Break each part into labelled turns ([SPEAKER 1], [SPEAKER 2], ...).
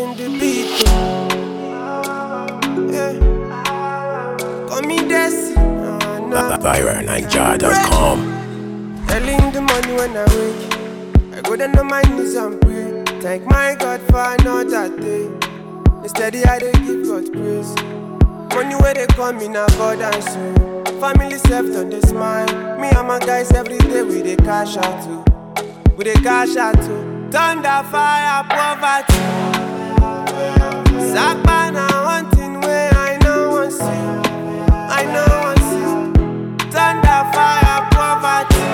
[SPEAKER 1] Telling the beat. Yeah. Call me Desi. Uh, nah.
[SPEAKER 2] VironNiger.com.
[SPEAKER 1] Early in the morning when I wake, I go down on my knees and pray. Thank my God for another day. Instead, I dey give God praise. Money where they come in abundance, so family self don't they smile. Me and my guys every day we dey cash out too. We dey cash out too. Thunder, fire, poverty. Sapa na one thing where I know one see. I know one see. Thunder, fire, poverty.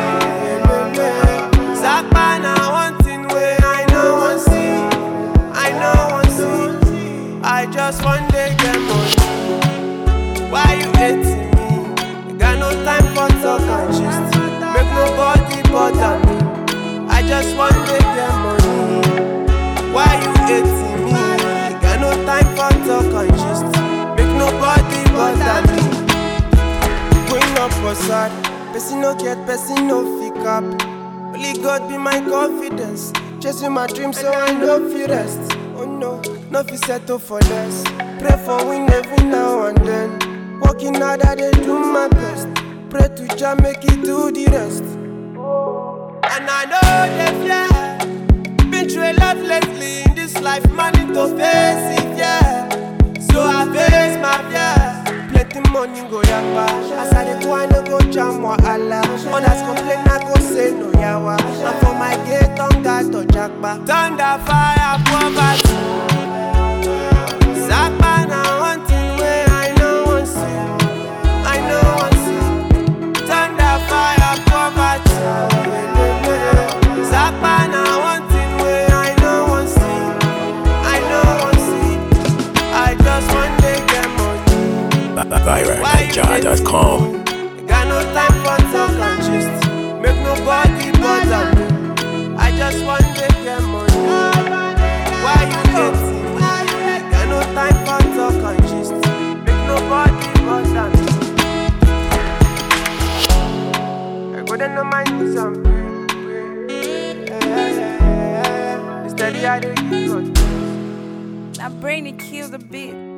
[SPEAKER 1] Sapa na one thing where I know one see. I know one see. I just one day get money. Why you hating me? You got no time for talk and gist. Make nobody bother me. I just one day get money. Why you hating me? You got no time for talk and gist. Make nobody bother me. Going up for sad. Person no get, person no pick up. Only God be my confidence. Chasing my dreams so I no feel rest. Oh no, no fi settle for less. Pray for win every now and then. Working hard, I dey do my best. Pray to Jah make it do the rest. And I know they fear. Been through a lot lately in this life, man, need to face it, yeah. So I face my fear. Plenty money go yapa. As I dey go, I no go jam wahala. Others complain, I go say no yawa. And for my gate, on God to jackpa. Thunder, fire, poverty. Sapa na one thing where I know one see. I know one see. Thunder, fire, poverty. Sapa na one thing where I know one see. I know one see. I just one day get money.
[SPEAKER 2] VironNiger.com.
[SPEAKER 1] You got no time for talk and gist. Make nobody bother me. I just one day get money. Why you hating me? You got no time for talk and gist. Make nobody bother me. I go down on my knees and pray. pray. Yeah, yeah, yeah, yeah, yeah. Instead, I dey give God praise.
[SPEAKER 3] That brain it kills the beat.